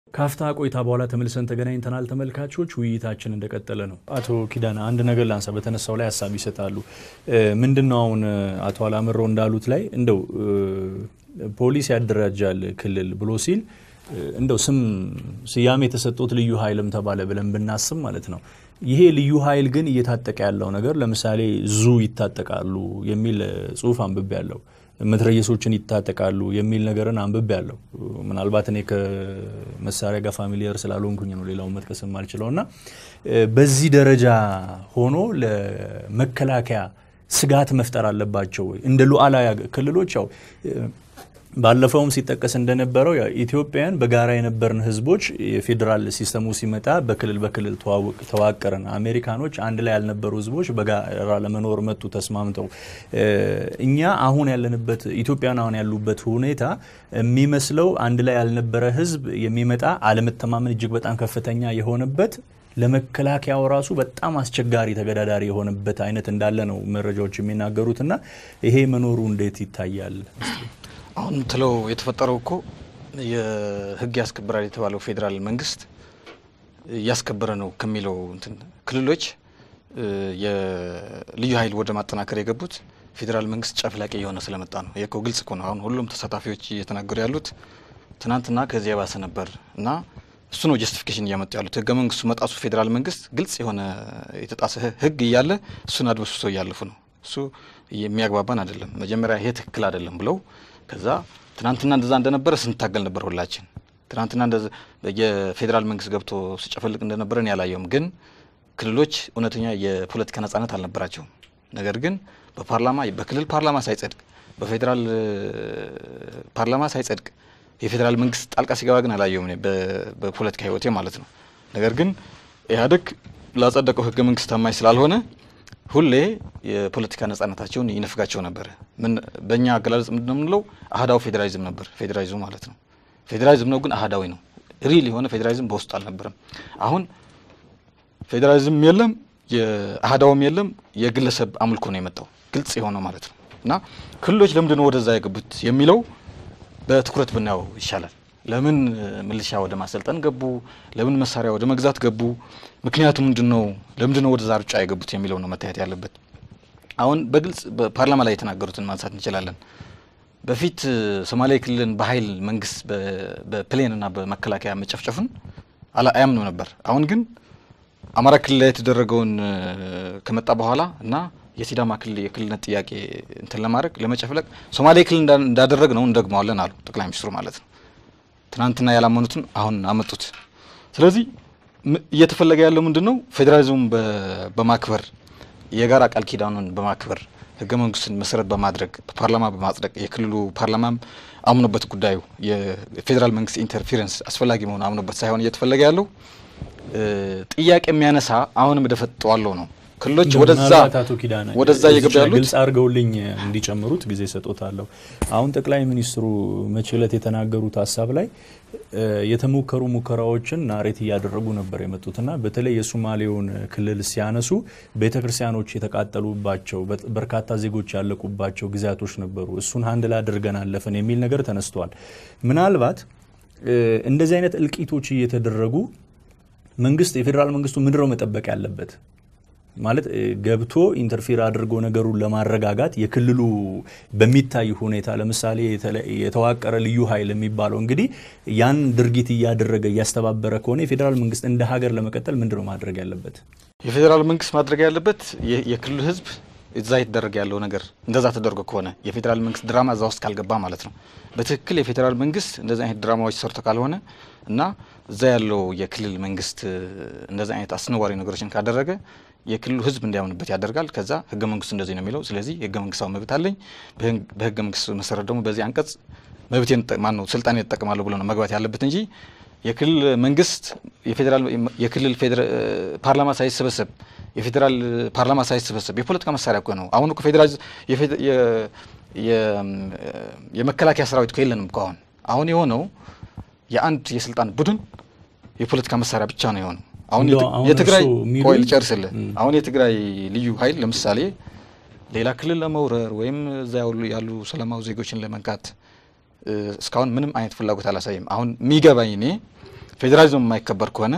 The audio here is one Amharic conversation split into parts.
ካፍታ ቆይታ በኋላ ተመልሰን ተገናኝተናል። ተመልካቾች ውይይታችን እንደቀጠለ ነው። አቶ ኪዳነ አንድ ነገር ላንሳ። በተነሳው ላይ ሀሳብ ይሰጣሉ። ምንድን ነው አሁን አቶ አላምረው እንዳሉት ላይ እንደው ፖሊስ ያደራጃል ክልል ብሎ ሲል እንደው ስም ስያሜ የተሰጡት ልዩ ኃይልም ተባለ ብለን ብናስብ ማለት ነው። ይሄ ልዩ ኃይል ግን እየታጠቀ ያለው ነገር ለምሳሌ ዙ ይታጠቃሉ የሚል ጽሁፍ አንብቤ ያለው መትረየሶችን ይታጠቃሉ የሚል ነገርን አንብቤ ያለው ምናልባት እኔ ከመሳሪያ ጋር ፋሚሊየር ስላልሆንኩኝ ነው ሌላውን መጥቀስ የማልችለው እና በዚህ ደረጃ ሆኖ ለመከላከያ ስጋት መፍጠር አለባቸው ወይ? እንደ ሉዓላዊ ክልሎች ያው ባለፈውም ሲጠቀስ እንደነበረው ኢትዮጵያውያን በጋራ የነበርን ህዝቦች የፌዴራል ሲስተሙ ሲመጣ በክልል በክልል ተዋቀርን። አሜሪካኖች አንድ ላይ ያልነበሩ ህዝቦች በጋራ ለመኖር መጡ ተስማምተው። እኛ አሁን ያለንበት ኢትዮጵያውያን አሁን ያሉበት ሁኔታ የሚመስለው አንድ ላይ ያልነበረ ህዝብ የሚመጣ አለመተማመን እጅግ በጣም ከፍተኛ የሆነበት ለመከላከያው ራሱ በጣም አስቸጋሪ ተገዳዳሪ የሆነበት አይነት እንዳለ ነው መረጃዎች የሚናገሩት እና ይሄ መኖሩ እንዴት ይታያል? አሁን ምትለው የተፈጠረው እኮ የህግ ያስከብራል የተባለው ፌዴራል መንግስት እያስከበረ ነው ከሚለው እንትን ክልሎች የልዩ ኃይል ወደ ማጠናከር የገቡት ፌዴራል መንግስት ጨፍላቂ የሆነ ስለመጣ ነው። ይህ እኮ ግልጽ እኮ ነው። አሁን ሁሉም ተሳታፊዎች እየተናገሩ ያሉት ትናንትና ከዚህ የባሰ ነበር እና እሱ ነው ጀስቲፊኬሽን እያመጡ ያሉት። ህገ መንግስቱ መጣሱ ፌዴራል መንግስት ግልጽ የሆነ የተጣሰ ህግ እያለ እሱን አድበስብሰው እያለፉ ነው። እሱ የሚያግባባን አይደለም። መጀመሪያ ይሄ ትክክል አይደለም ብለው ከዛ ትናንትና እንደዛ እንደነበረ ስንታገል ነበር ሁላችን። ትናንትና የፌዴራል መንግስት ገብቶ ሲጨፈልቅ እንደነበረን ያላየውም፣ ግን ክልሎች እውነተኛ የፖለቲካ ነጻነት አልነበራቸውም። ነገር ግን በፓርላማ በክልል ፓርላማ ሳይጸድቅ በፌዴራል ፓርላማ ሳይጸድቅ የፌዴራል መንግስት ጣልቃ ሲገባ ግን አላየውም በፖለቲካ ህይወቴ ማለት ነው። ነገር ግን ኢህአዴግ ላጸደቀው ህገ መንግስት ታማኝ ስላልሆነ ሁሌ የፖለቲካ ነጻነታቸውን ይነፍጋቸው ነበር። ምን በእኛ አገላለጽ ምንድን ነው የምንለው? አህዳዊ ፌዴራሊዝም ነበር ፌዴራሊዝሙ ማለት ነው። ፌዴራሊዝም ነው ግን አህዳዊ ነው። ሪል የሆነ ፌዴራሊዝም በውስጡ አልነበረም። አሁን ፌዴራሊዝም የለም፣ የአህዳውም የለም። የግለሰብ አምልኮ ነው የመጣው ግልጽ የሆነው ማለት ነው። እና ክልሎች ለምንድን ነው ወደዛ የገቡት የሚለው በትኩረት ብናየው ይሻላል። ለምን ሚሊሻ ወደ ማሰልጠን ገቡ? ለምን መሳሪያ ወደ መግዛት ገቡ? ምክንያቱ ምንድን ነው? ለምንድን ነው ወደዛ ሩጫ የገቡት የሚለው ነው መታየት ያለበት። አሁን በግልጽ በፓርላማ ላይ የተናገሩትን ማንሳት እንችላለን። በፊት ሶማሌ ክልልን በኃይል መንግስት በፕሌንና በመከላከያ መጨፍጨፉን አያምኑ ነበር። አሁን ግን አማራ ክልል ላይ የተደረገውን ከመጣ በኋላ እና የሲዳማ ክልል የክልልነት ጥያቄ እንትን ለማድረግ ለመጨፍለቅ ሶማሌ ክልል እንዳደረግ ነው እንደግመዋለን አሉ ጠቅላይ ሚኒስትሩ ማለት ነው። ትናንትና ያላመኑትን አሁን አመጡት። ስለዚህ እየተፈለገ ያለው ምንድን ነው? ፌዴራሊዝሙን በማክበር የጋራ ቃል ኪዳኑን በማክበር ህገ መንግስትን መሰረት በማድረግ በፓርላማ በማጽደቅ የክልሉ ፓርላማም አምኖበት ጉዳዩ የፌዴራል መንግስት ኢንተርፌረንስ አስፈላጊ መሆኑ አምኖበት ሳይሆን እየተፈለገ ያለው ጥያቄ የሚያነሳ አሁንም እደፈጠዋለሁ ነው። ክልሎች ወደዛ አቶ ኪዳነ ወደዛ እየገቡ ያሉት ግልጽ አድርገውልኝ እንዲጨምሩት ጊዜ ሰጦታለሁ። አሁን ጠቅላይ ሚኒስትሩ መቼ ዕለት የተናገሩት ሀሳብ ላይ የተሞከሩ ሙከራዎችን ናሬት እያደረጉ ነበር የመጡትና በተለይ የሶማሌውን ክልል ሲያነሱ ቤተ ክርስቲያኖች የተቃጠሉባቸው በርካታ ዜጎች ያለቁባቸው ጊዜያቶች ነበሩ። እሱን ሀንድ ላይ አድርገን አለፍን የሚል ነገር ተነስቷል። ምናልባት እንደዚህ አይነት እልቂቶች እየተደረጉ መንግስት የፌዴራል መንግስቱ ምንድነው መጠበቅ ያለበት ማለት ገብቶ ኢንተርፌር አድርጎ ነገሩን ለማረጋጋት የክልሉ በሚታይ ሁኔታ ለምሳሌ የተዋቀረ ልዩ ኃይል የሚባለው እንግዲህ ያን ድርጊት እያደረገ እያስተባበረ ከሆነ የፌዴራል መንግስት እንደ ሀገር ለመቀጠል ምንድነው ማድረግ ያለበት? የፌዴራል መንግስት ማድረግ ያለበት የክልሉ ህዝብ እዛ የተደረገ ያለው ነገር እንደዛ ተደርጎ ከሆነ የፌዴራል መንግስት ድራማ እዛ ውስጥ ካልገባ ማለት ነው። በትክክል የፌዴራል መንግስት እንደዚህ አይነት ድራማዎች ሰርቶ ካልሆነ እና እዛ ያለው የክልል መንግስት እንደዚህ አይነት አስነዋሪ ነገሮችን ካደረገ የክልሉ ህዝብ እንዲያምንበት ያደርጋል። ከዛ ህገ መንግስቱ እንደዚህ ነው የሚለው። ስለዚህ የህገ መንግስታዊ መብት አለኝ፣ በህገ መንግስቱ መሰረት ደግሞ በዚህ አንቀጽ መብቴን ማን ነው ስልጣን እጠቀማለሁ ብሎ ነው መግባት ያለበት እንጂ የክልል መንግስት የፌዴራል የክልል ፓርላማ ሳይሰበሰብ የፌዴራል ፓርላማ ሳይሰበሰብ የፖለቲካ መሳሪያ እኮ ነው። አሁን እኮ ፌዴራል የመከላከያ ሰራዊት እኮ የለንም እኮ አሁን አሁን የሆነው የአንድ የስልጣን ቡድን የፖለቲካ መሳሪያ ብቻ ነው የሆነው። አሁን የትግራይ ቆይ ልጨርስልህ። አሁን የትግራይ ልዩ ኃይል ለምሳሌ ሌላ ክልል ለመውረር ወይም እዛ ያሉ ሰላማዊ ዜጎችን ለመንካት እስካሁን ምንም አይነት ፍላጎት አላሳይም። አሁን የሚገባኝ እኔ ፌዴራሊዝም የማይከበር ከሆነ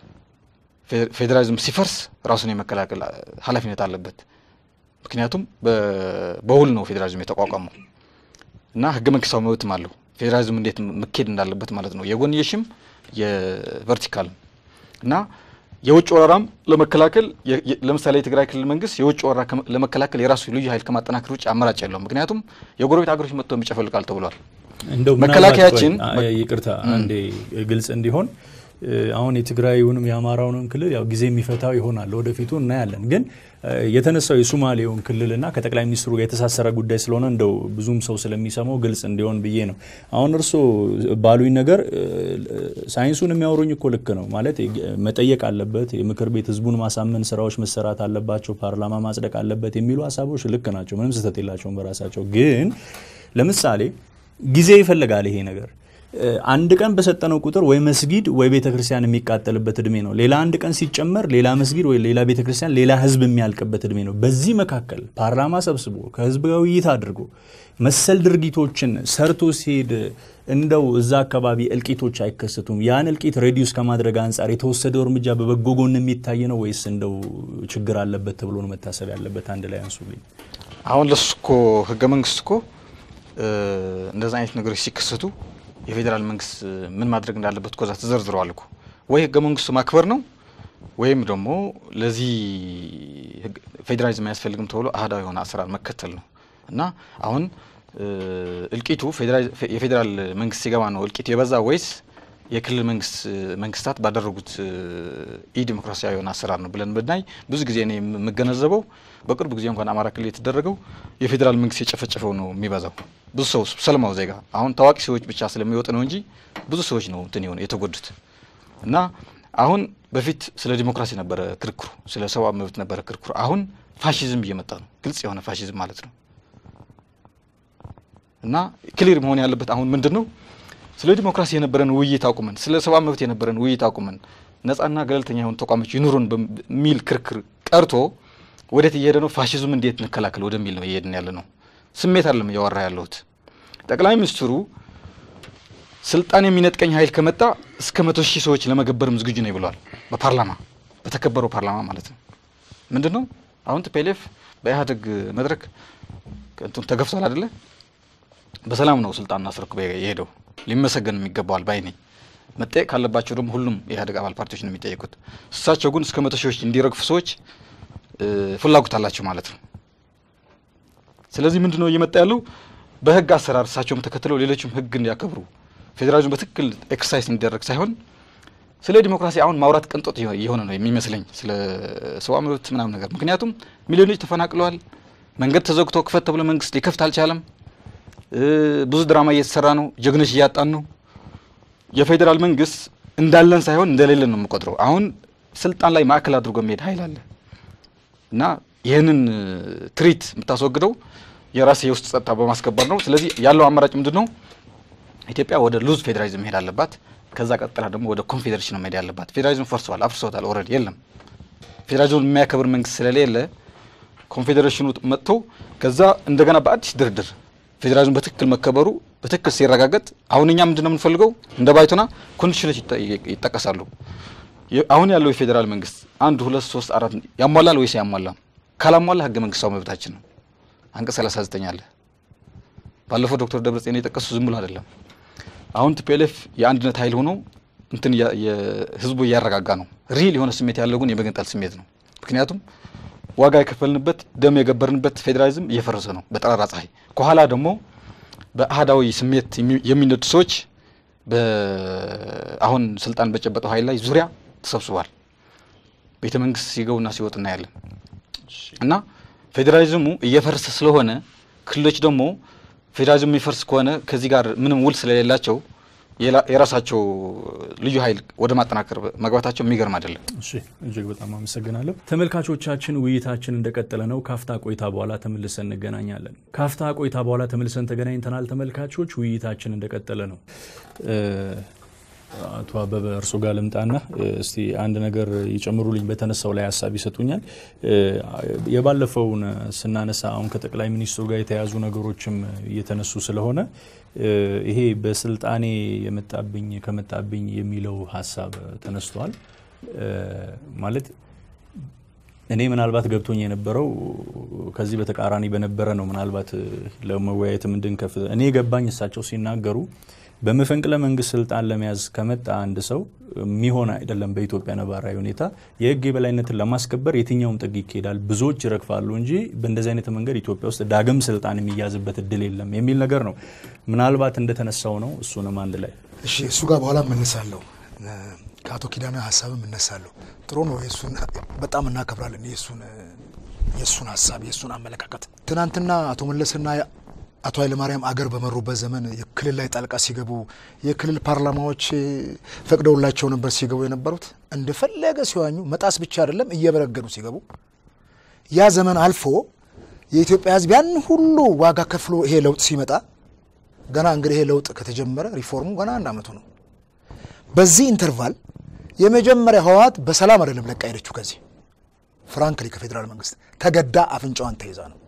ፌዴራሊዝም ሲፈርስ ራሱን የመከላከል ኃላፊነት አለበት። ምክንያቱም በውል ነው ፌዴራሊዝም የተቋቋመው እና ህገ መንግስታዊ መብትም አለው ፌዴራሊዝም እንዴት መካሄድ እንዳለበት ማለት ነው። የጎንየሽም የቨርቲካልም እና የውጭ ወረራም ለመከላከል ለምሳሌ የትግራይ ክልል መንግስት የውጭ ወረራ ለመከላከል የራሱ ልዩ ኃይል ከማጠናከር ውጭ አማራጭ የለውም። ምክንያቱም የጎረቤት ሀገሮች መጥተው የሚጨፈልቃል ተብሏል። እንደው መከላከያችን ይቅርታ አንዴ ግልጽ እንዲሆን አሁን የትግራዩንም የአማራውንም ክልል ያው ጊዜ የሚፈታው ይሆናል ወደፊቱ እናያለን። ግን የተነሳው የሱማሌውን ክልልና ከጠቅላይ ሚኒስትሩ ጋር የተሳሰረ ጉዳይ ስለሆነ እንደው ብዙም ሰው ስለሚሰማው ግልጽ እንዲሆን ብዬ ነው። አሁን እርስዎ ባሉኝ ነገር ሳይንሱን የሚያወሩኝ እኮ ልክ ነው ማለት መጠየቅ አለበት፣ የምክር ቤት ህዝቡን ማሳመን ስራዎች መሰራት አለባቸው፣ ፓርላማ ማጽደቅ አለበት የሚሉ ሀሳቦች ልክ ናቸው። ምንም ስህተት የላቸውም በራሳቸው። ግን ለምሳሌ ጊዜ ይፈልጋል ይሄ ነገር አንድ ቀን በሰጠነው ቁጥር ወይ መስጊድ ወይ ቤተ ክርስቲያን የሚቃጠልበት እድሜ ነው። ሌላ አንድ ቀን ሲጨመር ሌላ መስጊድ ወይ ሌላ ቤተ ክርስቲያን፣ ሌላ ህዝብ የሚያልቅበት እድሜ ነው። በዚህ መካከል ፓርላማ ሰብስቦ ከህዝብ ጋር ውይይት አድርጎ መሰል ድርጊቶችን ሰርቶ ሲሄድ እንደው እዛ አካባቢ እልቂቶች አይከሰቱም? ያን እልቂት ሬዲዩስ ከማድረግ አንጻር የተወሰደው እርምጃ በበጎ ጎን የሚታይ ነው ወይስ እንደው ችግር አለበት ተብሎ ነው መታሰብ ያለበት? አንድ ላይ አንሱልኝ። አሁን ለሱ እኮ ህገ መንግስት እኮ እንደዛ አይነት ነገሮች ሲከሰቱ የፌዴራል መንግስት ምን ማድረግ እንዳለበት ኮዛ ተዘርዝረዋል እኮ ወይ ህገ መንግስቱ ማክበር ነው ወይም ደግሞ ለዚህ ፌዴራሊዝም አያስፈልግም ተብሎ አህዳዊ የሆነ አሰራር መከተል ነው እና አሁን እልቂቱ የፌዴራል መንግስት ሲገባ ነው እልቂቱ የበዛ ወይስ የክልል መንግስት መንግስታት ባደረጉት ኢ ዲሞክራሲያዊ የሆነ አሰራር ነው ብለን ብናይ ብዙ ጊዜ እኔ የምገነዘበው በቅርብ ጊዜ እንኳን አማራ ክልል የተደረገው የፌዴራል መንግስት የጨፈጨፈው ነው የሚበዛው። ብዙ ሰው ሰለማው ዜጋ አሁን ታዋቂ ሰዎች ብቻ ስለሚወጡ ነው እንጂ ብዙ ሰዎች ነው እንትን የሆነ የተጎዱት እና አሁን በፊት ስለ ዲሞክራሲ ነበረ ክርክሩ፣ ስለ ሰብአዊ መብት ነበረ ክርክሩ። አሁን ፋሽዝም እየመጣ ነው፣ ግልጽ የሆነ ፋሽዝም ማለት ነው። እና ክሊር መሆን ያለበት አሁን ምንድን ነው ስለ ዲሞክራሲ የነበረን ውይይት አቁመን ስለ ሰብአዊ መብት የነበረን ውይይት አቁመን ነጻና ገለልተኛ የሆኑ ተቋሞች ይኑሩን በሚል ክርክር ቀርቶ ወዴት እየሄደ ነው? ፋሽዝም እንዴት እንከላከል ወደሚል ነው እየሄድን ያለ ነው። ስሜት አለም እያወራ ያለሁት። ጠቅላይ ሚኒስትሩ ስልጣን የሚነጥቀኝ ኃይል ከመጣ እስከ መቶ ሺህ ሰዎች ለመገበርም ዝግጁ ነው ብለዋል። በፓርላማ በተከበረው ፓርላማ ማለት ነው። ምንድን ነው አሁን ቲፒኤልኤፍ በኢህአዴግ መድረክ ተገፍቷል አይደለ? በሰላም ነው ስልጣን አስረክቦ የሄደው ሊመሰገን የሚገባዋል ባይ ነኝ። መጠየቅ ካለባቸው ደግሞ ሁሉም የኢህአዴግ አባል ፓርቲዎች ነው የሚጠየቁት። እሳቸው ግን እስከ መቶ ሺዎች እንዲረግፉ ሰዎች ፍላጎት አላቸው ማለት ነው። ስለዚህ ምንድን ነው እየመጣ ያለው በህግ አሰራር እሳቸውም ተከትለው ሌሎችም ህግ እንዲያከብሩ ፌዴራሊዝም በትክክል ኤክሰርሳይዝ እንዲደረግ ሳይሆን ስለ ዲሞክራሲ አሁን ማውራት ቅንጦት የሆነ ነው የሚመስለኝ ስለ ሰብአዊ መብት ምናምን ነገር። ምክንያቱም ሚሊዮኖች ተፈናቅለዋል። መንገድ ተዘግቶ ክፈት ተብሎ መንግስት ሊከፍት አልቻለም። ብዙ ድራማ እየተሰራ ነው። ጀግኖች እያጣን ነው። የፌዴራል መንግስት እንዳለን ሳይሆን እንደሌለን ነው የምቆጥረው። አሁን ስልጣን ላይ ማዕከል አድርጎ የሚሄድ ኃይል አለ እና ይህንን ትሪት የምታስወግደው የራስ የውስጥ ጸጥታ በማስከበር ነው። ስለዚህ ያለው አማራጭ ምንድን ነው? ኢትዮጵያ ወደ ሉዝ ፌዴራሊዝም መሄድ አለባት። ከዛ ቀጥላ ደግሞ ወደ ኮንፌዴሬሽን ነው መሄድ ያለባት። ፌዴራሊዝም ፈርሰዋል፣ አፍርሰውታል። ኦልሬዲ የለም። ፌዴራሊዝም የሚያከብር መንግስት ስለሌለ ኮንፌዴሬሽኑ መጥቶ ከዛ እንደገና በአዲስ ድርድር ፌዴራሊዝም በትክክል መከበሩ በትክክል ሲረጋገጥ አሁን እኛ ምንድን ነው የምንፈልገው? እንደ ባይቶና ኮንዲሽኖች ይጠቀሳሉ። አሁን ያለው የፌዴራል መንግስት አንድ ሁለት ሶስት አራት ያሟላል ወይስ ያሟላም? ካላሟላ ህገ መንግስታዊ መብታችን ነው። አንቀጽ 39 አለ። ባለፈው ዶክተር ደብረጽዮን የጠቀሱ ዝም ብሎ አይደለም። አሁን ቲፒኤልኤፍ የአንድነት ኃይል ሆኖ እንትን ህዝቡ እያረጋጋ ነው። ሪል የሆነ ስሜት ያለው ግን የመገንጠል ስሜት ነው። ምክንያቱም ዋጋ የከፈልንበት ደም የገበርንበት ፌዴራሊዝም እየፈረሰ ነው በጠራራ ፀሐይ። ከኋላ ደግሞ በአህዳዊ ስሜት የሚነዱ ሰዎች አሁን ስልጣን በጨበጠው ኃይል ላይ ዙሪያ ተሰብስቧል። ቤተ መንግስት ሲገቡና ሲወጡ እናያለን። እና ፌዴራሊዝሙ እየፈረሰ ስለሆነ ክልሎች ደግሞ ፌዴራሊዝሙ የሚፈርስ ከሆነ ከዚህ ጋር ምንም ውል ስለሌላቸው የራሳቸው ልዩ ኃይል ወደ ማጠናከር መግባታቸው የሚገርም አይደለም። እሺ እጅግ በጣም አመሰግናለሁ። ተመልካቾቻችን ውይይታችን እንደቀጠለ ነው። ካፍታ ቆይታ በኋላ ተመልሰን እንገናኛለን። ካፍታ ቆይታ በኋላ ተመልሰን ተገናኝተናል። ተመልካቾች ውይይታችን እንደቀጠለ ነው። አቶ አበበ እርሶ ጋር ልምጣና እስቲ አንድ ነገር ይጨምሩልኝ። በተነሳው ላይ ሀሳብ ይሰጡኛል። የባለፈውን ስናነሳ አሁን ከጠቅላይ ሚኒስትሩ ጋር የተያዙ ነገሮችም እየተነሱ ስለሆነ ይሄ በስልጣኔ የመጣብኝ ከመጣብኝ የሚለው ሀሳብ ተነስቷል። ማለት እኔ ምናልባት ገብቶኝ የነበረው ከዚህ በተቃራኒ በነበረ ነው። ምናልባት ለመወያየትም እንድንከፍ እኔ ገባኝ እሳቸው ሲናገሩ በመፈንቅለ መንግስት ስልጣን ለመያዝ ከመጣ አንድ ሰው የሚሆን አይደለም። በኢትዮጵያ ነባራዊ ሁኔታ የህግ የበላይነትን ለማስከበር የትኛውም ጥግ ይካሄዳል፣ ብዙዎች ይረግፋሉ እንጂ በእንደዚህ አይነት መንገድ ኢትዮጵያ ውስጥ ዳግም ስልጣን የሚያዝበት እድል የለም የሚል ነገር ነው። ምናልባት እንደተነሳው ነው። እሱንም አንድ ላይ እሺ፣ እሱ ጋር በኋላ እመልሳለሁ። ከአቶ ኪዳነ ሀሳብም እነሳለሁ። ጥሩ ነው። የእሱን በጣም እናከብራለን። የእሱን የእሱን ሀሳብ የእሱን አመለካከት ትናንትና አቶ መለስና አቶ ኃይለማርያም አገር በመሩበት ዘመን የክልል ላይ ጣልቃ ሲገቡ የክልል ፓርላማዎች ፈቅደውላቸው ነበር ሲገቡ የነበሩት እንደፈለገ ሲዋኙ መጣስ ብቻ አይደለም እየበረገዱ ሲገቡ ያ ዘመን አልፎ የኢትዮጵያ ሕዝብ ያን ሁሉ ዋጋ ከፍሎ ይሄ ለውጥ ሲመጣ ገና እንግዲህ ይሄ ለውጥ ከተጀመረ ሪፎርሙ ገና አንድ አመቱ ነው። በዚህ ኢንተርቫል የመጀመሪያ ህወሓት በሰላም አይደለም ለቃ ሄደችው። ከዚህ ፍራንክሊ ከፌዴራል መንግስት ተገዳ አፍንጫዋን ተይዛ ነው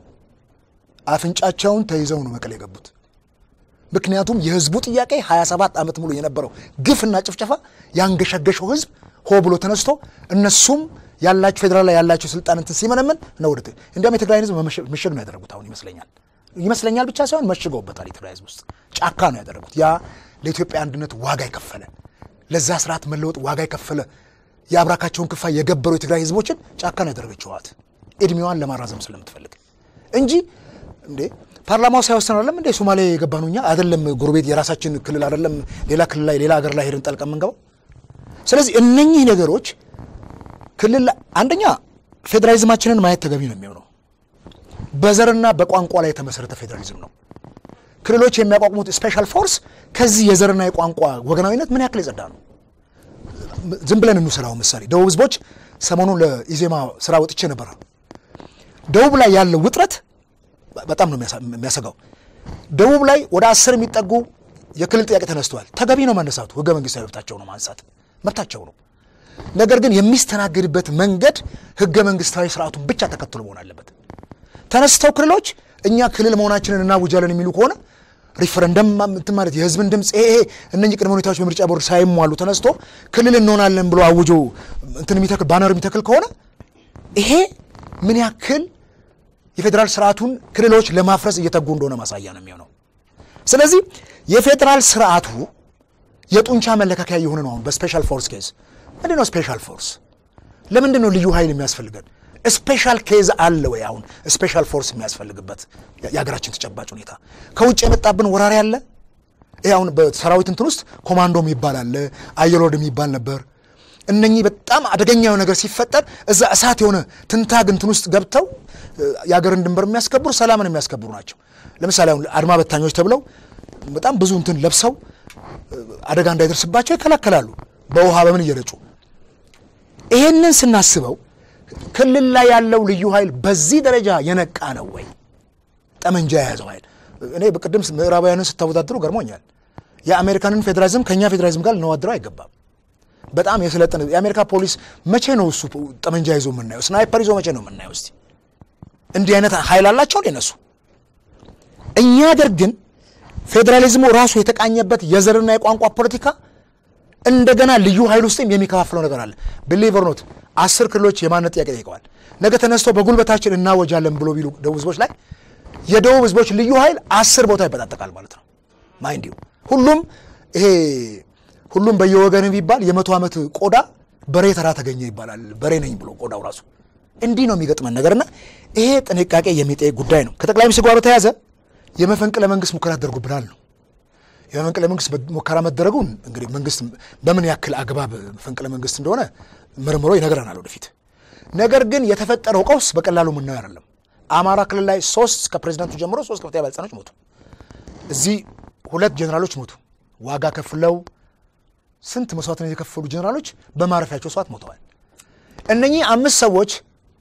አፍንጫቸውን ተይዘው ነው መቀሌ የገቡት። ምክንያቱም የህዝቡ ጥያቄ 27 ዓመት ሙሉ የነበረው ግፍና ጭፍጨፋ ያንገሸገሸው ህዝብ ሆ ብሎ ተነስቶ እነሱም ያላቸው ፌዴራል ላይ ያላቸው ስልጣን እንትን ሲመነምን ነው ወደ እንዲያውም የትግራይን ህዝብ ምሽግ ነው ያደረጉት። አሁን ይመስለኛል ይመስለኛል ብቻ ሳይሆን መሽገውበታል። የትግራይ ህዝብ ውስጥ ጫካ ነው ያደረጉት። ያ ለኢትዮጵያ አንድነት ዋጋ የከፈለ ለዛ ስርዓት መለወጥ ዋጋ የከፈለ የአብራካቸውን ክፋይ የገበሩ የትግራይ ህዝቦችን ጫካ ነው ያደረገችው ህወሓት እድሜዋን ለማራዘም ስለምትፈልግ እንጂ እንዴ ፓርላማው ሳይወስን አይደለም እንዴ ሶማሌ የገባ ነው። እኛ አይደለም ጎረቤት የራሳችን ክልል አይደለም ሌላ ክልል ላይ ሌላ ሀገር ላይ ሄደን ጠልቀ የምንገባው። ስለዚህ እነኚህ ነገሮች ክልል አንደኛ ፌዴራሊዝማችንን ማየት ተገቢ ነው የሚሆነው በዘርና በቋንቋ ላይ የተመሰረተ ፌዴራሊዝም ነው። ክልሎች የሚያቋቁሙት ስፔሻል ፎርስ ከዚህ የዘርና የቋንቋ ወገናዊነት ምን ያክል የጸዳ ነው? ዝም ብለን እንውሰዳው ምሳሌ ደቡብ ህዝቦች ሰሞኑን ለኢዜማ ስራ ወጥቼ ነበር። ደቡብ ላይ ያለው ውጥረት በጣም ነው የሚያሰጋው። ደቡብ ላይ ወደ አስር የሚጠጉ የክልል ጥያቄ ተነስተዋል። ተገቢ ነው መነሳቱ፣ ህገ መንግስታዊ መብታቸው ነው ማንሳት መብታቸው ነው። ነገር ግን የሚስተናግድበት መንገድ ህገ መንግስታዊ ስርዓቱን ብቻ ተከትሎ መሆን አለበት። ተነስተው ክልሎች እኛ ክልል መሆናችንን እናውጃለን የሚሉ ከሆነ ሪፈረንደም እንትን ማለት የህዝብን ድምፅ ይሄ እነኚህ ቅድመ ሁኔታዎች በምርጫ ቦርድ ሳይሟሉ ተነስቶ ክልል እንሆናለን ብሎ አውጆ እንትን የሚተክል ባነር የሚተክል ከሆነ ይሄ ምን ያክል የፌዴራል ስርዓቱን ክልሎች ለማፍረስ እየተጉ እንደሆነ ማሳያ ነው የሚሆነው። ስለዚህ የፌዴራል ስርዓቱ የጡንቻ መለካከያ የሆነ ነው። አሁን በስፔሻል ፎርስ ኬዝ ምንድን ነው ስፔሻል ፎርስ? ለምንድን ነው ልዩ ኃይል የሚያስፈልገን? ስፔሻል ኬዝ አለ ወይ? አሁን ስፔሻል ፎርስ የሚያስፈልግበት የሀገራችን ተጨባጭ ሁኔታ ከውጭ የመጣብን ወራሪ አለ። ይህ አሁን በሰራዊት እንትን ውስጥ ኮማንዶ የሚባል አለ፣ አየር ወለድ የሚባል ነበር። እነኚህ በጣም አደገኛ ነገር ሲፈጠር እዛ እሳት የሆነ ትንታግ እንትን ውስጥ ገብተው የሀገርን ድንበር የሚያስከብሩ ሰላምን የሚያስከብሩ ናቸው። ለምሳሌ አሁን አድማ በታኞች ተብለው በጣም ብዙ እንትን ለብሰው አደጋ እንዳይደርስባቸው ይከላከላሉ፣ በውሃ በምን እየረጩ ይሄንን ስናስበው ክልል ላይ ያለው ልዩ ኃይል በዚህ ደረጃ የነቃ ነው ወይ? ጠመንጃ የያዘው ኃይል እኔ በቅድም ምዕራባውያንን ስታወዳድሩ ገርሞኛል። የአሜሪካንን ፌዴራሊዝም ከእኛ ፌዴራሊዝም ጋር ልናወድረው አይገባም። በጣም የሰለጠነ የአሜሪካ ፖሊስ መቼ ነው እሱ ጠመንጃ ይዞ የምናየው? ስናይፐር ይዞ መቼ ነው የምናየው? እስቲ እንዲህ አይነት ኃይል አላቸው እነሱ። እኛ ሀገር ግን ፌዴራሊዝሙ ራሱ የተቃኘበት የዘርና የቋንቋ ፖለቲካ እንደገና ልዩ ኃይል ውስጥም የሚከፋፍለው ነገር አለ። ብሊቨር ኖት አስር ክልሎች የማንነት ጥያቄ ጠይቀዋል። ነገ ተነስተው በጉልበታችን እናወጃለን ብሎ ቢሉ ደቡብ ህዝቦች ላይ የደቡብ ህዝቦች ልዩ ኃይል አስር ቦታ ይበጣጠቃል ማለት ነው። ማይንድ ዩ ሁሉም ይሄ ሁሉም በየወገን ቢባል የመቶ ዓመት ቆዳ በሬ ተራ ተገኘ ይባላል። በሬ ነኝ ብሎ ቆዳው ራሱ እንዲህ ነው የሚገጥመን ነገርና ይሄ ጥንቃቄ የሚጠይቅ ጉዳይ ነው። ከጠቅላይ ሚኒስትር ጋር በተያያዘ የመፈንቅለ መንግስት ሙከራ ተደርጎብናል ነው የመፈንቅለ መንግስት ሙከራ መደረጉን እንግዲህ መንግስት በምን ያክል አግባብ መፈንቅለ መንግስት እንደሆነ መርምሮ ይነግረናል ወደፊት። ነገር ግን የተፈጠረው ቀውስ በቀላሉ የምናየው አይደለም። አማራ ክልል ላይ ሶስት ከፕሬዚዳንቱ ጀምሮ ሶስት ከፍተኛ ባለስልጣኖች ሞቱ። እዚህ ሁለት ጀኔራሎች ሞቱ። ዋጋ ከፍለው ስንት መስዋዕትነት የከፈሉ ጀኔራሎች በማረፊያቸው ሰዓት ሞተዋል። እነኚህ አምስት ሰዎች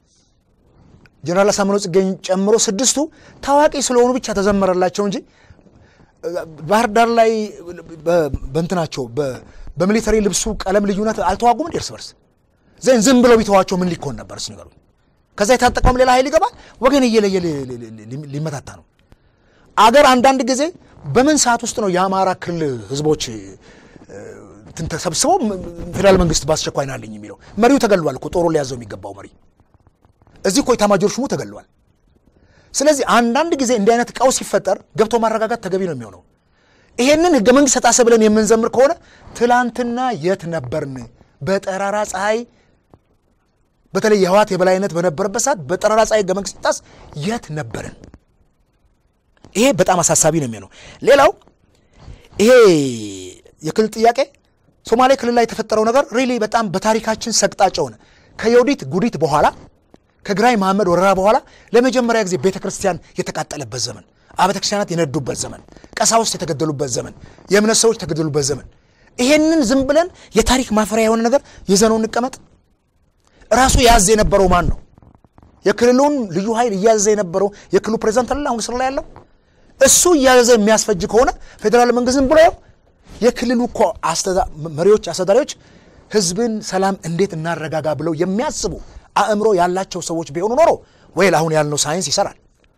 ጀኔራል አሳምነው ጽጌን ጨምሮ ስድስቱ ታዋቂ ስለሆኑ ብቻ ተዘመረላቸው እንጂ ባህር ዳር ላይ በእንትናቸው በሚሊተሪ ልብሱ ቀለም ልዩነት አልተዋጉም እንዴ እርስ በርስ? ዘን ዝም ብለው ቢተዋቸው ምን ሊኮን ነበር? እስኪ ንገሩኝ። ከዛ የታጠቀውም ሌላ ኃይል ይገባል፣ ወገን እየለየ ሊመታታ ነው። አገር አንዳንድ ጊዜ በምን ሰዓት ውስጥ ነው የአማራ ክልል ህዝቦች እንትን ተሰብስበው ፌዴራል መንግስት በአስቸኳይ ናለኝ የሚለው? መሪው ተገሏል እኮ ጦሩን ሊያዘው የሚገባው መሪ እዚህ እኮ ኤታማዦር ሹሙ ተገሏል። ስለዚህ አንዳንድ ጊዜ እንዲህ አይነት ቀውስ ሲፈጠር ገብቶ ማረጋጋት ተገቢ ነው የሚሆነው። ይሄንን ህገ መንግስት ተጣሰ ብለን የምንዘምር ከሆነ ትላንትና የት ነበርን? በጠራራ ፀሐይ በተለይ የህወሓት የበላይነት በነበረበት ሰዓት በጠራራ ፀሐይ ህገ መንግስት ሲጣስ የት ነበርን? ይሄ በጣም አሳሳቢ ነው የሚሆነው። ሌላው ይሄ የክልል ጥያቄ ሶማሌ ክልል ላይ የተፈጠረው ነገር ሪሊ በጣም በታሪካችን ሰቅጣጭ ሆነ። ከዮዲት ጉዲት በኋላ ከግራኝ መሐመድ ወረራ በኋላ ለመጀመሪያ ጊዜ ቤተ ክርስቲያን የተቃጠለበት ዘመን፣ አብያተ ክርስቲያናት የነዱበት ዘመን፣ ቀሳውስት የተገደሉበት ዘመን፣ የእምነት ሰዎች የተገደሉበት ዘመን። ይሄንን ዝም ብለን የታሪክ ማፈሪያ የሆነ ነገር ይዘነው እንቀመጥ? ራሱ ያዝ የነበረው ማን ነው? የክልሉን ልዩ ኃይል እያዘዘ የነበረው የክልሉ ፕሬዚዳንት አለ አሁን ስራ ላይ ያለው እሱ እያዘዘ የሚያስፈጅ ከሆነ ፌዴራል መንግስት ዝም ብሎ ያው የክልሉ እኮ መሪዎች አስተዳዳሪዎች ህዝብን ሰላም እንዴት እናረጋጋ ብለው የሚያስቡ አእምሮ ያላቸው ሰዎች ቢሆኑ ኖሮ ወይ አሁን ያልነው ሳይንስ ይሰራል።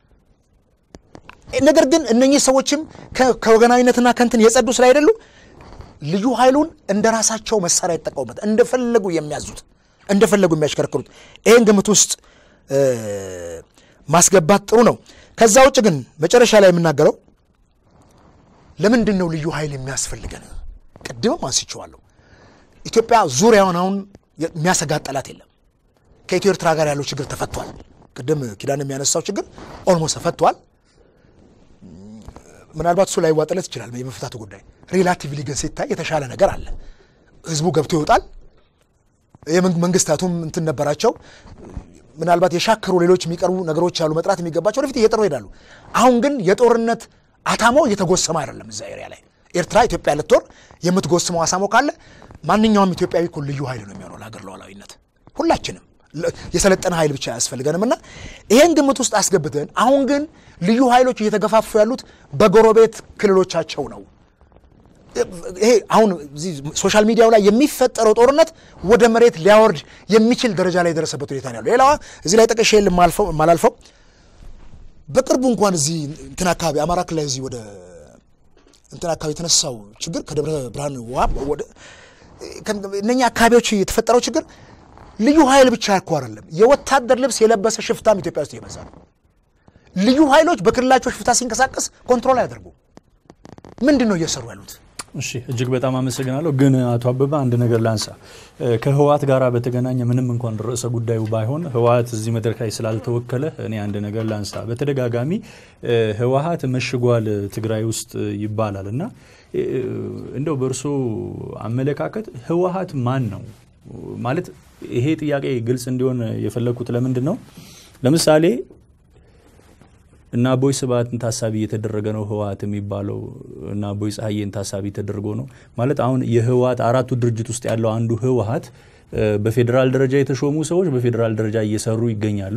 ነገር ግን እነኚህ ሰዎችም ከወገናዊነትና ከንትን የጸዱ ስላይደሉ ልዩ ኃይሉን እንደ ራሳቸው መሳሪያ ይጠቀሙበት እንደፈለጉ የሚያዙት እንደፈለጉ የሚያሽከረክሩት ይህን ግምት ውስጥ ማስገባት ጥሩ ነው። ከዛ ውጭ ግን መጨረሻ ላይ የምናገረው ለምንድን ነው ልዩ ኃይል የሚያስፈልገን? ቅድምም አንስቼዋለሁ። ኢትዮጵያ ዙሪያውን አሁን የሚያሰጋት ጠላት የለም። ከኢትዮ ኤርትራ ጋር ያለው ችግር ተፈቷል። ቅድም ኪዳን የሚያነሳው ችግር ኦልሞስት ተፈቷል። ምናልባት እሱ ላይ ዋጠለት ይችላል የመፍታቱ ጉዳይ። ሪላቲቭሊ ግን ሲታይ የተሻለ ነገር አለ። ህዝቡ ገብቶ ይወጣል። መንግስታቱም እንትን ነበራቸው። ምናልባት የሻከሩ ሌሎች የሚቀርቡ ነገሮች ያሉ መጥራት የሚገባቸው ወደፊት እየጠሩ ይሄዳሉ። አሁን ግን የጦርነት አታሞ እየተጎሰመ አይደለም። እዛ ኤሪያ ላይ ኤርትራ ኢትዮጵያ ልትወር የምትጎስመው አሳሞ ካለ ማንኛውም ኢትዮጵያዊ እኮ ልዩ ኃይል ነው የሚሆነው ለሀገር ሉዓላዊነት። ሁላችንም የሰለጠነ ኃይል ብቻ አያስፈልገንም እና ይሄን ግምት ውስጥ አስገብተን አሁን ግን ልዩ ኃይሎች እየተገፋፉ ያሉት በጎረቤት ክልሎቻቸው ነው። ይሄ አሁን ሶሻል ሚዲያው ላይ የሚፈጠረው ጦርነት ወደ መሬት ሊያወርድ የሚችል ደረጃ ላይ የደረሰበት ሁኔታ ነው ያለው። ሌላዋ እዚህ ላይ ጠቅሼ የማላልፈው በቅርቡ እንኳን እዚህ እንትን አካባቢ አማራ ክልል ላይ እዚህ ወደ እንትን አካባቢ የተነሳው ችግር ከደብረ ብርሃን ውሃ ወደ እነኛ አካባቢዎች የተፈጠረው ችግር ልዩ ኃይል ብቻ እኮ አይደለም፣ የወታደር ልብስ የለበሰ ሽፍታም ኢትዮጵያ ውስጥ እየበዛ ነው። ልዩ ኃይሎች በክልላቸው ሽፍታ ሲንቀሳቀስ ኮንትሮል አያደርጉ። ምንድን ነው እየሰሩ ያሉት? እሺ እጅግ በጣም አመሰግናለሁ። ግን አቶ አበበ አንድ ነገር ላንሳ። ከህወሓት ጋር በተገናኘ ምንም እንኳን ርዕሰ ጉዳዩ ባይሆን ህወሓት እዚህ መድረክ ላይ ስላልተወከለ እኔ አንድ ነገር ላንሳ። በተደጋጋሚ ህወሓት መሽጓል ትግራይ ውስጥ ይባላል እና እንደው በእርሶ አመለካከት ህወሓት ማን ነው ማለት? ይሄ ጥያቄ ግልጽ እንዲሆን የፈለግኩት ለምንድን ነው ለምሳሌ እና አቦይ ስብሃትን ታሳቢ እየተደረገ ነው ህወሓት የሚባለው እና አቦይ ፀሐዬን ታሳቢ ተደርጎ ነው ማለት አሁን የህወሓት አራቱ ድርጅት ውስጥ ያለው አንዱ ህወሓት በፌዴራል ደረጃ የተሾሙ ሰዎች በፌዴራል ደረጃ እየሰሩ ይገኛሉ።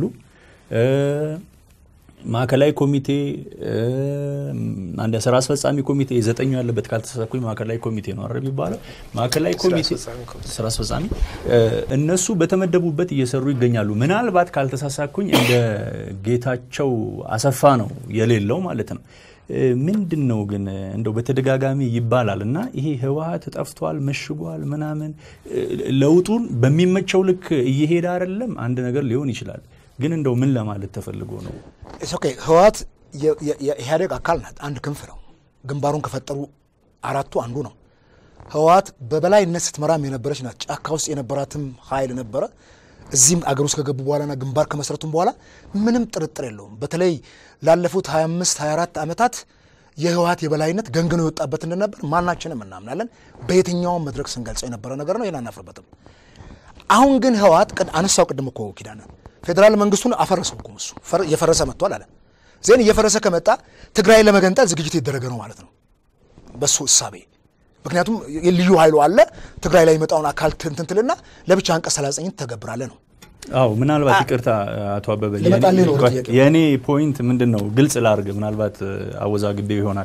ማዕከላዊ ኮሚቴ አንድ ስራ አስፈጻሚ ኮሚቴ ዘጠኙ ያለበት ካልተሳሳትኩኝ ማዕከላዊ ኮሚቴ ነው አረ የሚባለው ማዕከላዊ ኮሚቴ ስራ አስፈጻሚ እነሱ በተመደቡበት እየሰሩ ይገኛሉ። ምናልባት ካልተሳሳትኩኝ እንደ ጌታቸው አሰፋ ነው የሌለው ማለት ነው። ምንድን ነው ግን እንደው በተደጋጋሚ ይባላል እና ይሄ ህወሓት ጠፍቷል፣ መሽጓል፣ ምናምን ለውጡን በሚመቸው ልክ እየሄደ አይደለም። አንድ ነገር ሊሆን ይችላል ግን እንደው ምን ለማለት ተፈልጎ ነው? ኦኬ ህወሓት የኢህአዴግ አካል ናት። አንድ ክንፍ ነው። ግንባሩን ከፈጠሩ አራቱ አንዱ ነው። ህወሓት በበላይነት ስትመራም የነበረች ናት። ጫካ ውስጥ የነበራትም ኃይል ነበረ። እዚህም አገር ውስጥ ከገቡ በኋላና ግንባር ከመሰረቱም በኋላ ምንም ጥርጥር የለውም። በተለይ ላለፉት 25 24 ዓመታት የህወሓት የበላይነት ገንግኖ የወጣበት እንደነበር ማናችንም እናምናለን። በየትኛውም መድረክ ስንገልጸው የነበረ ነገር ነው። ይህን አናፍርበትም። አሁን ግን ህወሓት አነሳው ቅድም እኮ ኪዳነ ፌዴራል መንግስቱን አፈረሰው እኮ እሱ እየፈረሰ መጥቷል አለ። ዜን እየፈረሰ ከመጣ ትግራይ ለመገንጠል ዝግጅት የተደረገ ነው ማለት ነው በሱ እሳቤ። ምክንያቱም ልዩ ኃይሉ አለ ትግራይ ላይ የመጣውን አካል ትንትንትልና ለብቻ አንቀጽ 39 ተገብራለ ነው። አው ምናልባት ይቅርታ አቶ አበበ ልመጣልህ ነው ወደ ጥያቄው። የእኔ ፖይንት ምንድን ነው ግልጽ ላርግ፣ ምናልባት አወዛግቤው ይሆናል።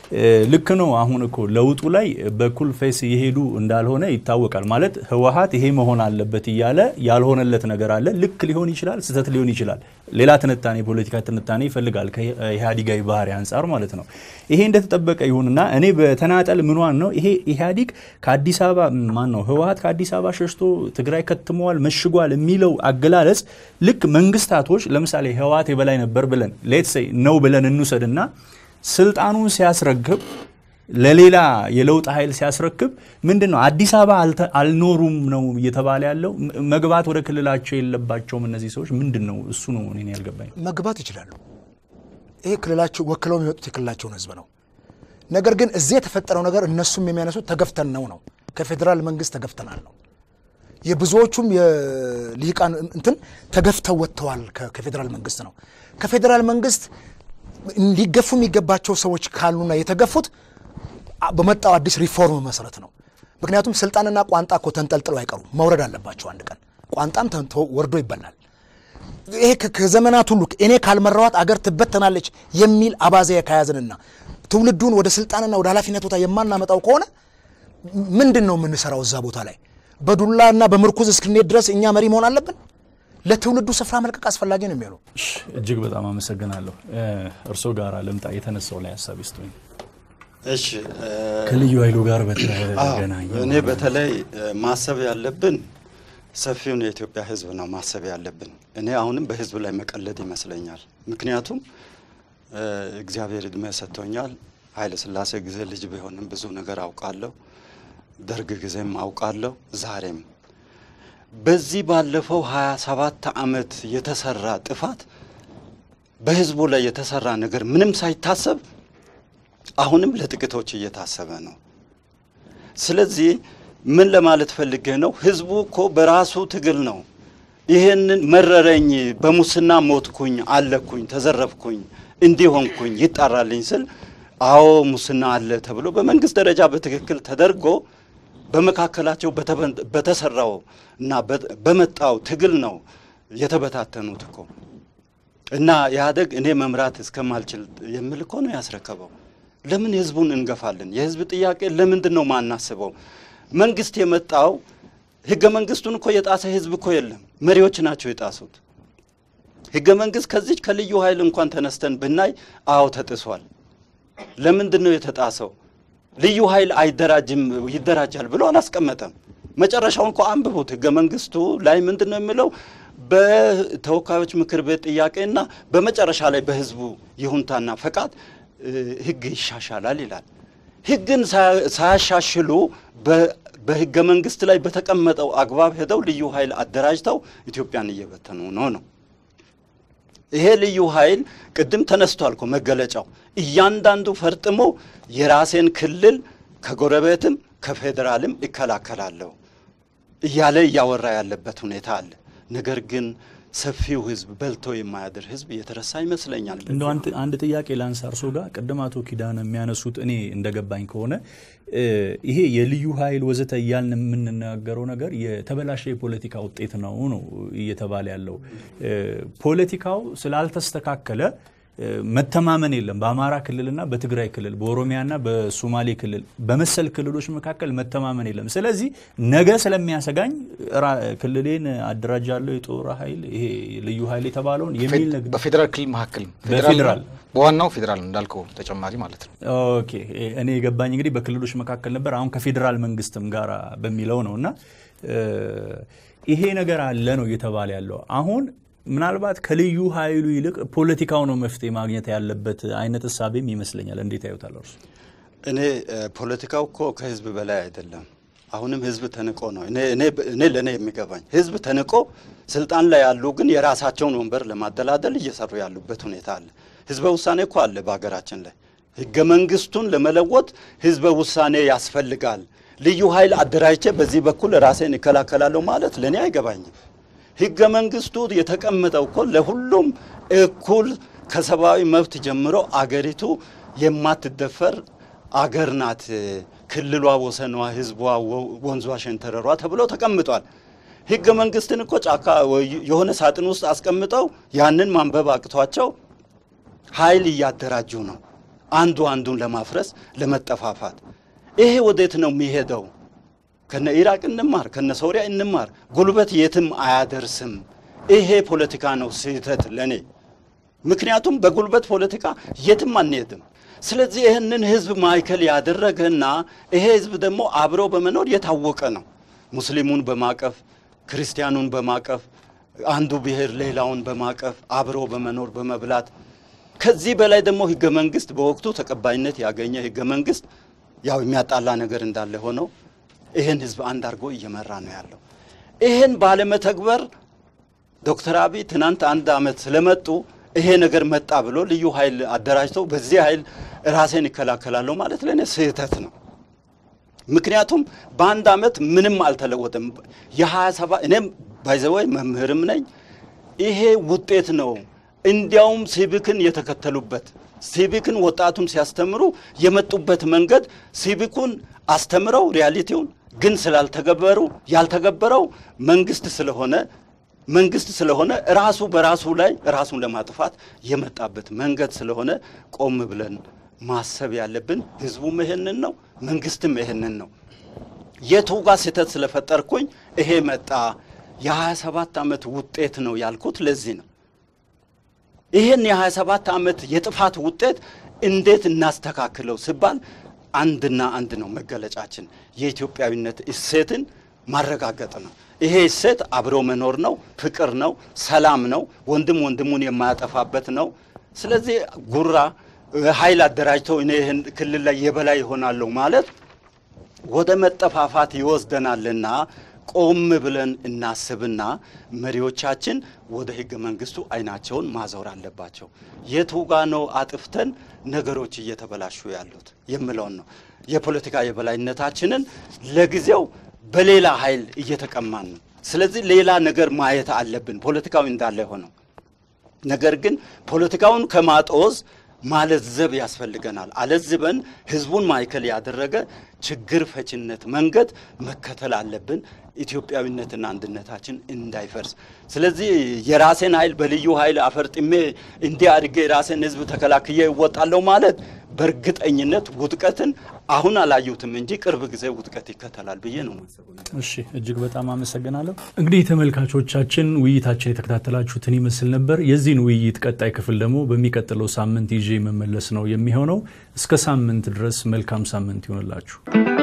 ልክ ነው። አሁን እኮ ለውጡ ላይ በኩል ፌስ እየሄዱ እንዳልሆነ ይታወቃል። ማለት ህወሀት ይሄ መሆን አለበት እያለ ያልሆነለት ነገር አለ። ልክ ሊሆን ይችላል፣ ስህተት ሊሆን ይችላል። ሌላ ትንታኔ፣ የፖለቲካ ትንታኔ ይፈልጋል ከኢህአዲጋዊ ባህሪ አንጻር ማለት ነው። ይሄ እንደተጠበቀ ይሁንና እኔ በተናጠል ምኗን ነው ይሄ ኢህአዲግ ከአዲስ አበባ ማን ነው ህወሀት ከአዲስ አበባ ሸሽቶ ትግራይ ከትመዋል፣ መሽጓል የሚለው አገላለጽ ልክ መንግስታቶች ለምሳሌ ህወሀት የበላይ ነበር ብለን ሌትስ ሴይ ነው ብለን እንውሰድና ስልጣኑን ሲያስረክብ ለሌላ የለውጥ ኃይል ሲያስረክብ ምንድን ነው አዲስ አበባ አልኖሩም ነው እየተባለ ያለው። መግባት ወደ ክልላቸው የለባቸውም እነዚህ ሰዎች ምንድን ነው እሱ ነው እኔ ያልገባኝ። መግባት ይችላሉ። ይሄ ክልላቸው ወክለው የሚመጡት የክልላቸውን ህዝብ ነው። ነገር ግን እዚህ የተፈጠረው ነገር እነሱም የሚያነሱት ተገፍተን ነው ነው ከፌዴራል መንግስት ተገፍተናል ነው። የብዙዎቹም የልሂቃን እንትን ተገፍተው ወጥተዋል ከፌዴራል መንግስት ነው። ከፌዴራል መንግስት እንዲገፉ የሚገባቸው ሰዎች ካሉና የተገፉት በመጣው አዲስ ሪፎርም መሰረት ነው። ምክንያቱም ስልጣንና ቋንጣ እኮ ተንጠልጥለው አይቀሩም፣ መውረድ አለባቸው አንድ ቀን። ቋንጣም ወርዶ ይበላል። ይሄ ከዘመናት ሁሉ እኔ ካልመራዋት አገር ትበተናለች የሚል አባዜ ከያዝንና ትውልዱን ወደ ስልጣንና ወደ ኃላፊነት ቦታ የማናመጣው ከሆነ ምንድን ነው የምንሰራው እዛ ቦታ ላይ? በዱላና በምርኩዝ እስክንሄድ ድረስ እኛ መሪ መሆን አለብን? ለትውልዱ ስፍራ መልቀቅ አስፈላጊ ነው የሚሆነው። እጅግ በጣም አመሰግናለሁ። እርስዎ ጋር ልምጣ። የተነሳው ላይ ሀሳብ ይስጡኝ። እሺ ከልዩ ኃይሉ ጋር በተገናኘ እኔ በተለይ ማሰብ ያለብን ሰፊውን የኢትዮጵያ ሕዝብ ነው ማሰብ ያለብን። እኔ አሁንም በሕዝብ ላይ መቀለድ ይመስለኛል። ምክንያቱም እግዚአብሔር እድሜ ሰጥቶኛል። ኃይለ ሥላሴ ጊዜ ልጅ ቢሆንም ብዙ ነገር አውቃለሁ። ደርግ ጊዜም አውቃለሁ። ዛሬም በዚህ ባለፈው 27 ዓመት የተሰራ ጥፋት በህዝቡ ላይ የተሰራ ነገር ምንም ሳይታሰብ አሁንም ለጥቂቶች እየታሰበ ነው። ስለዚህ ምን ለማለት ፈልጌ ነው? ህዝቡ እኮ በራሱ ትግል ነው ይህንን መረረኝ፣ በሙስና ሞትኩኝ፣ አለኩኝ፣ ተዘረፍኩኝ፣ እንዲሆንኩኝ ይጣራልኝ ስል አዎ ሙስና አለ ተብሎ በመንግስት ደረጃ በትክክል ተደርጎ በመካከላቸው በተሰራው እና በመጣው ትግል ነው የተበታተኑት እኮ እና ኢህአዴግ እኔ መምራት እስከማልችል የሚል እኮ ነው ያስረከበው። ለምን ህዝቡን እንገፋለን? የህዝብ ጥያቄ ለምንድን ነው ማናስበው? መንግስት የመጣው ህገ መንግስቱን እኮ የጣሰ ህዝብ እኮ የለም፣ መሪዎች ናቸው የጣሱት። ህገ መንግስት ከዚች ከልዩ ኃይል እንኳን ተነስተን ብናይ አዎ ተጥሷል። ለምንድን ነው የተጣሰው? ልዩ ኃይል አይደራጅም ይደራጃል ብሎ አላስቀመጠም። መጨረሻውን እኮ አንብቡት። ህገ መንግስቱ ላይ ምንድን ነው የሚለው? በተወካዮች ምክር ቤት ጥያቄና በመጨረሻ ላይ በህዝቡ ይሁንታና ፈቃድ ህግ ይሻሻላል ይላል። ህግን ሳያሻሽሉ በህገ መንግስት ላይ በተቀመጠው አግባብ ሄደው ልዩ ኃይል አደራጅተው ኢትዮጵያን እየበተኑ ነው ነው ይሄ ልዩ ኃይል ቅድም ተነስቷል እኮ መገለጫው እያንዳንዱ ፈርጥሞ የራሴን ክልል ከጎረቤትም ከፌዴራልም እከላከላለሁ እያለ እያወራ ያለበት ሁኔታ አለ። ነገር ግን ሰፊው ህዝብ በልቶ የማያድር ህዝብ የተረሳ ይመስለኛል። እንደ አንድ ጥያቄ ላንሳ እርሶ ጋር ቅድም አቶ ኪዳነ የሚያነሱት እኔ እንደገባኝ ከሆነ ይሄ የልዩ ኃይል ወዘተ እያልን የምንናገረው ነገር የተበላሸ የፖለቲካ ውጤት ነው ነው እየተባለ ያለው ፖለቲካው ስላልተስተካከለ መተማመን የለም። በአማራ ክልልና በትግራይ ክልል፣ በኦሮሚያና በሶማሌ ክልል በመሰል ክልሎች መካከል መተማመን የለም። ስለዚህ ነገ ስለሚያሰጋኝ ክልሌን አደራጃለሁ የጦር ኃይል ይሄ ልዩ ኃይል የተባለውን የሚል ነገር በፌዴራል ክልል መካከል በፌዴራል በዋናው ፌዴራል እንዳልከው ተጨማሪ ማለት ነው። ኦኬ እኔ የገባኝ እንግዲህ በክልሎች መካከል ነበር። አሁን ከፌዴራል መንግስትም ጋር በሚለው ነው እና ይሄ ነገር አለ ነው እየተባለ ያለው አሁን ምናልባት ከልዩ ኃይሉ ይልቅ ፖለቲካው ነው መፍትሄ ማግኘት ያለበት አይነት እሳቤም ይመስለኛል። እንዴት ያዩታል እርሱ? እኔ ፖለቲካው እኮ ከህዝብ በላይ አይደለም። አሁንም ህዝብ ተንቆ ነው እኔ ለእኔ የሚገባኝ ህዝብ ተንቆ ስልጣን ላይ ያሉ ግን የራሳቸውን ወንበር ለማደላደል እየሰሩ ያሉበት ሁኔታ አለ። ህዝበ ውሳኔ እኮ አለ በሀገራችን ላይ ህገ መንግስቱን ለመለወጥ ህዝበ ውሳኔ ያስፈልጋል። ልዩ ኃይል አደራጅቼ በዚህ በኩል ራሴን እከላከላለሁ ማለት ለእኔ አይገባኝም። ህገ መንግስቱ የተቀመጠው እኮ ለሁሉም እኩል ከሰብአዊ መብት ጀምሮ አገሪቱ የማትደፈር አገር ናት። ክልሏ፣ ወሰኗ፣ ህዝቧ፣ ወንዟ፣ ሸንተረሯ ተብሎ ተቀምጧል። ህገ መንግስትን እኮ ጫካ የሆነ ሳጥን ውስጥ አስቀምጠው ያንን ማንበብ አቅቷቸው ኃይል እያደራጁ ነው። አንዱ አንዱን ለማፍረስ ለመጠፋፋት። ይሄ ወዴት ነው የሚሄደው? ከነ ኢራቅ እንማር፣ ከነ ሶሪያ እንማር። ጉልበት የትም አያደርስም። ይሄ ፖለቲካ ነው ስህተት ለእኔ። ምክንያቱም በጉልበት ፖለቲካ የትም አንሄድም። ስለዚህ ይህንን ህዝብ ማዕከል ያደረገና ይሄ ህዝብ ደግሞ አብሮ በመኖር የታወቀ ነው። ሙስሊሙን በማቀፍ ክርስቲያኑን በማቀፍ አንዱ ብሔር ሌላውን በማቀፍ አብሮ በመኖር በመብላት ከዚህ በላይ ደግሞ ህገ መንግስት በወቅቱ ተቀባይነት ያገኘ ህገ መንግስት ያው የሚያጣላ ነገር እንዳለ ሆነው ይህን ህዝብ አንድ አድርጎ እየመራ ነው ያለው። ይህን ባለመተግበር ዶክተር አብይ ትናንት አንድ ዓመት ስለመጡ ይሄ ነገር መጣ ብሎ ልዩ ኃይል አደራጅተው በዚህ ኃይል ራሴን ይከላከላለሁ ማለት ለእኔ ስህተት ነው። ምክንያቱም በአንድ ዓመት ምንም አልተለወጠም። የሀያ ሰባት እኔም ባይዘወይ መምህርም ነኝ። ይሄ ውጤት ነው። እንዲያውም ሲቪክን የተከተሉበት ሲቪክን ወጣቱን ሲያስተምሩ የመጡበት መንገድ ሲቪኩን አስተምረው ሪያሊቲውን ግን ስላልተገበሩ ያልተገበረው መንግስት ስለሆነ መንግስት ስለሆነ ራሱ በራሱ ላይ ራሱን ለማጥፋት የመጣበት መንገድ ስለሆነ ቆም ብለን ማሰብ ያለብን ህዝቡም ይህንን ነው፣ መንግስትም ይህንን ነው። የቱ ጋር ስህተት ስለፈጠርኩኝ ይሄ መጣ የ27 ዓመት ውጤት ነው ያልኩት ለዚህ ነው። ይህን የ27 ዓመት የጥፋት ውጤት እንዴት እናስተካክለው ሲባል አንድና አንድ ነው መገለጫችን፣ የኢትዮጵያዊነት እሴትን ማረጋገጥ ነው። ይሄ እሴት አብሮ መኖር ነው፣ ፍቅር ነው፣ ሰላም ነው፣ ወንድም ወንድሙን የማያጠፋበት ነው። ስለዚህ ጉራ ኃይል አደራጅተው እኔ ይህን ክልል ላይ የበላይ ይሆናለሁ ማለት ወደ መጠፋፋት ይወስደናልና ቆም ብለን እናስብና መሪዎቻችን ወደ ህገ መንግስቱ አይናቸውን ማዞር አለባቸው። የቱ ጋ ነው አጥፍተን ነገሮች እየተበላሹ ያሉት የምለውን ነው። የፖለቲካ የበላይነታችንን ለጊዜው በሌላ ኃይል እየተቀማን ነው። ስለዚህ ሌላ ነገር ማየት አለብን፣ ፖለቲካዊ እንዳለ ሆነው። ነገር ግን ፖለቲካውን ከማጦዝ ማለዘብ ያስፈልገናል። አለዝበን ህዝቡን ማዕከል ያደረገ ችግር ፈችነት መንገድ መከተል አለብን፣ ኢትዮጵያዊነትና አንድነታችን እንዳይፈርስ። ስለዚህ የራሴን ኃይል በልዩ ኃይል አፈርጥሜ እንዲህ አድርጌ የራሴን ህዝብ ተከላክዬ እወጣለሁ ማለት በእርግጠኝነት ውጥቀትን አሁን አላዩትም እንጂ ቅርብ ጊዜ ውጥቀት ይከተላል ብዬ ነው። እሺ እጅግ በጣም አመሰግናለሁ። እንግዲህ ተመልካቾቻችን ውይይታችን የተከታተላችሁትን ይመስል ነበር። የዚህን ውይይት ቀጣይ ክፍል ደግሞ በሚቀጥለው ሳምንት ይዤ መመለስ ነው የሚሆነው። እስከ ሳምንት ድረስ መልካም ሳምንት ይሆንላችሁ።